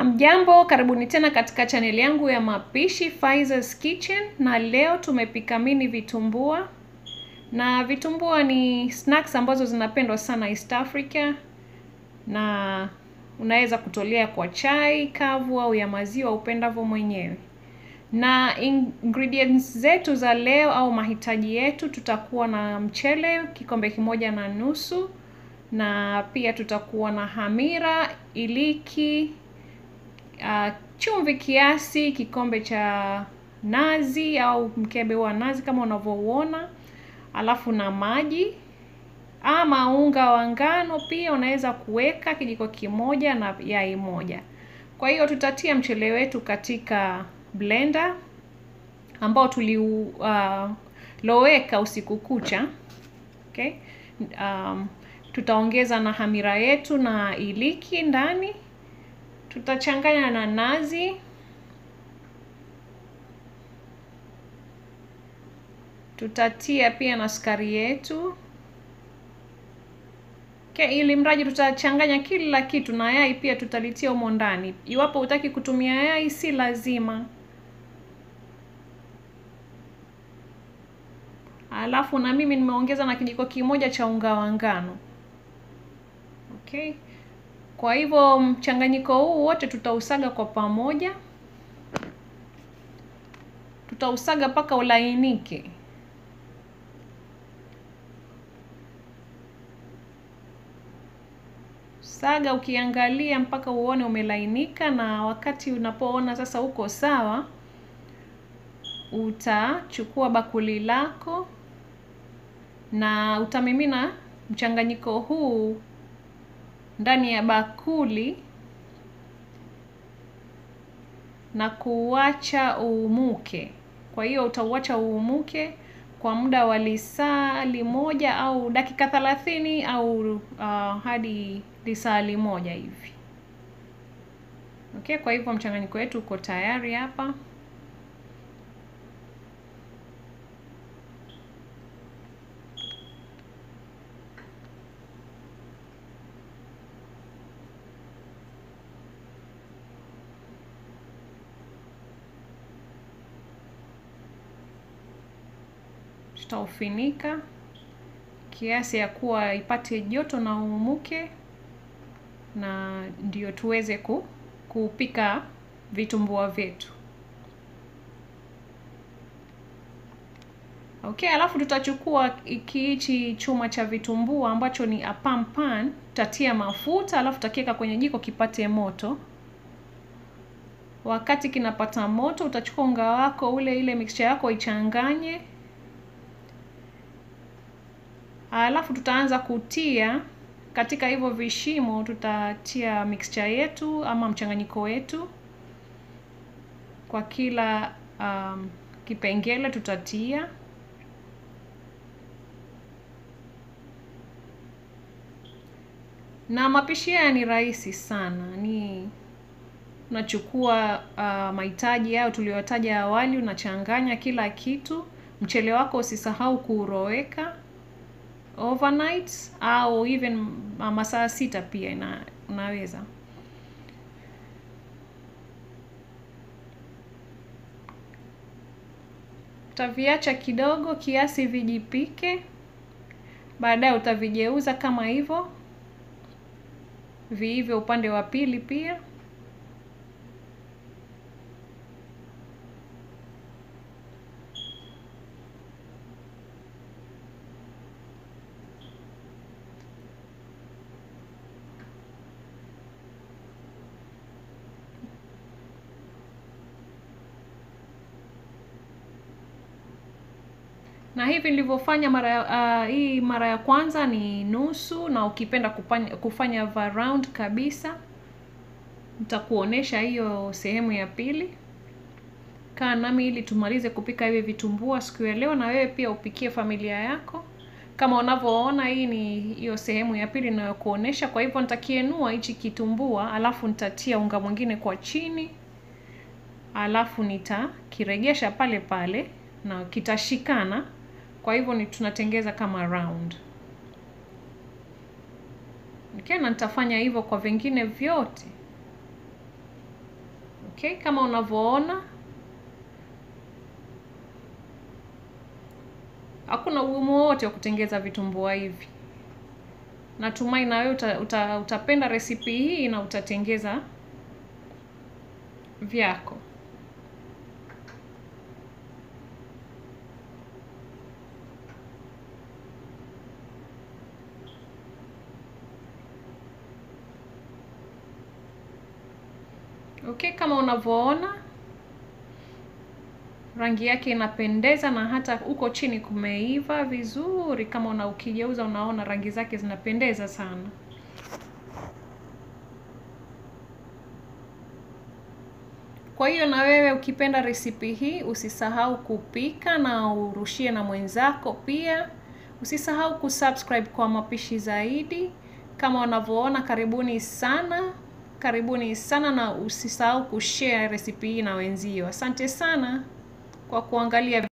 Hamjambo, karibuni tena katika chaneli yangu ya mapishi Faiza's Kitchen, na leo tumepika mini vitumbua. Na vitumbua ni snacks ambazo zinapendwa sana East Africa, na unaweza kutolea kwa chai kavu au ya maziwa upendavyo mwenyewe. Na ingredients zetu za leo au mahitaji yetu, tutakuwa na mchele kikombe kimoja na nusu, na pia tutakuwa na hamira, iliki, uh, chumvi kiasi, kikombe cha nazi au mkebe wa nazi kama unavyouona, alafu na maji ama unga wa ngano pia unaweza kuweka kijiko kimoja na yai moja. Kwa hiyo tutatia mchele wetu katika blender ambao tuliuloweka uh, usiku kucha. Okay? Um, tutaongeza na hamira yetu na iliki ndani, tutachanganya na nazi, tutatia pia na sukari yetu okay, ili mradi tutachanganya kila kitu na yai pia tutalitia humo ndani. Iwapo hutaki kutumia yai, si lazima. Alafu na mimi nimeongeza na kijiko kimoja cha unga wa ngano. Okay. Kwa hivyo mchanganyiko huu wote tutausaga kwa pamoja, tutausaga mpaka ulainike. Saga ukiangalia mpaka uone umelainika, na wakati unapoona sasa uko sawa, utachukua bakuli lako na utamimina mchanganyiko huu ndani ya bakuli na kuuacha uumuke. Kwa hiyo utauacha uumuke kwa muda wa lisaa limoja au dakika thelathini au uh, hadi lisaa limoja hivi. Okay, kwa hivyo mchanganyiko wetu uko tayari hapa. Tutaufinika kiasi ya kuwa ipate joto na uumuke, na ndio tuweze ku, kupika vitumbua vyetu. Okay, alafu tutachukua kiichi chuma cha vitumbua ambacho ni apam pan, tutatia mafuta alafu tutakiweka kwenye jiko kipate moto. Wakati kinapata moto, utachukua unga wako ule, ile mixture yako ichanganye alafu tutaanza kutia katika hivyo vishimo, tutatia mixture yetu ama mchanganyiko wetu kwa kila um, kipengele tutatia. Na mapishi haya ni rahisi sana, ni unachukua uh, mahitaji hayo tuliyotaja awali, unachanganya kila kitu. Mchele wako usisahau kuuroweka overnight au even masaa sita pia ina, unaweza. Utaviacha kidogo kiasi vijipike, baadaye utavigeuza kama hivyo viivyo upande wa pili pia. na hivi nilivyofanya mara uh, hii mara ya kwanza ni nusu, na ukipenda kufanya, kufanya round kabisa, nitakuonesha hiyo sehemu ya pili. Kaa nami ili tumalize kupika hivi vitumbua siku ya leo, na wewe pia upikie familia yako. Kama unavyoona, hii ni hiyo sehemu ya pili inayokuonesha. Kwa hivyo nitakienua hichi kitumbua, alafu nitatia unga mwingine kwa chini, alafu nitakiregesha pale pale na kitashikana. Kwa hivyo ni tunatengeza kama round. Okay, na nitafanya hivyo kwa vingine vyote. Okay, kama unavyoona hakuna ugumu wowote wa kutengeza vitumbua hivi. Natumai na wewe uta, uta, utapenda resipi hii na utatengeza vyako. Okay, kama unavyoona rangi yake inapendeza na hata huko chini kumeiva vizuri. Kama una ukigeuza, unaona rangi zake zinapendeza sana. Kwa hiyo na wewe ukipenda resipi hii usisahau kupika na urushie na mwenzako pia. Usisahau kusubscribe kwa mapishi zaidi. Kama unavyoona, karibuni sana, karibuni sana, na usisahau kushare resipi hii na wenzio. Asante sana kwa kuangalia.